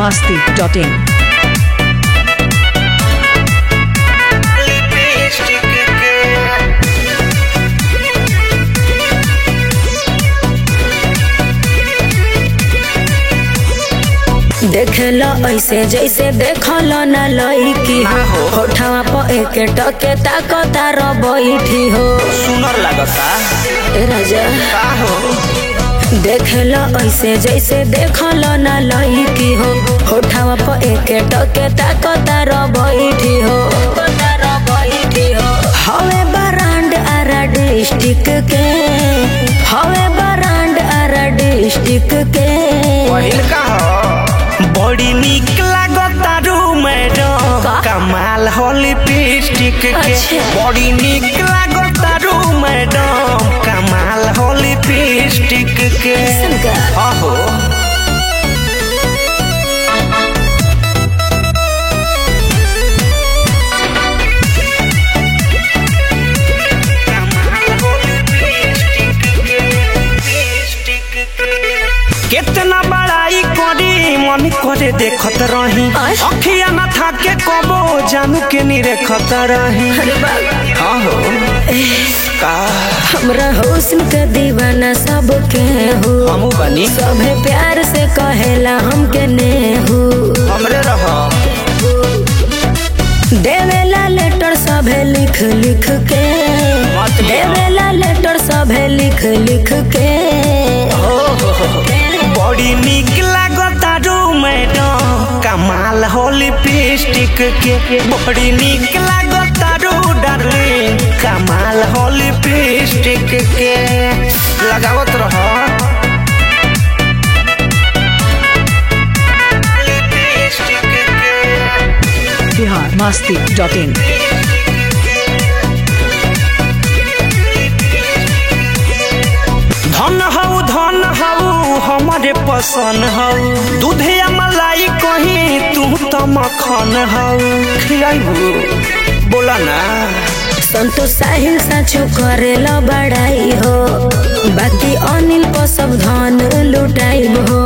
masti.in. देखल ऐसे जैसे देखल न लईकी हो होठवा पर एक टके ताकता र बैठी हो सुनर लागता ए राजा का हो देखल ऐसे जैसे देखल न लईकी हो होठवा पर एक टके ताकता र बैठी हो हवे बरांड आरा डिस्ट्रिक्ट के हवे बरांड आरा डिस्ट्रिक्ट के पहिल का हो बड़ी निक लागता रू मैडम का? कमाल हो लिपस्टिक के अच्छा। बड़ी निक लागता रू मैडम कमाल हो लिपस्टिक के कैसन का? आहो कितना बड़ाई करी मन करे देखत रही आय। अखिया न थाके कबो जानू के निरेखत रही अरे बाबा आहो का हमरा हुस्न के दीवाना सबके हो हमू बनी सभे प्यार से कहेला हमके नेहू हमरे रह देवेला लेटर सभे लिख लिख के मत लिखो। देवेला लेटर सभे लिख लिख के बड़ी निक लागता रू मैडम कमाल हो लिपस्टिक के बड़ी निक लागता रू डार्लिंग कमाल हो लिपस्टिक के लगावत रह Bihar masti.in. धन हऊ धन हऊ हमारे पसंद हऊ दूधिया मलाई कहीं तू तो मखन हऊ खियाबू बोला ना संतोष साहिल साचो करेला बड़ाई हो बाकी अनिल को सब धन लुटाई हो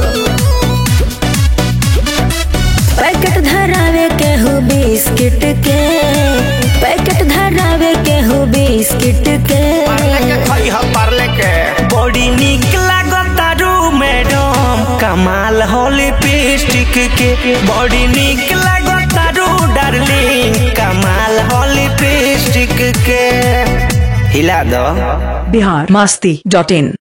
पैकेट धरावे के हो बिस्किट के पैकेट धरावे के हो बिस्किट के खई ह पार्ले के बड़ी निक लागता रू मैडम कमाल हो लिपस्टिक के बड़ी निक लागता रू डार्लिंग कमाल हो लिपस्टिक के हिला दो Bihar masti.in.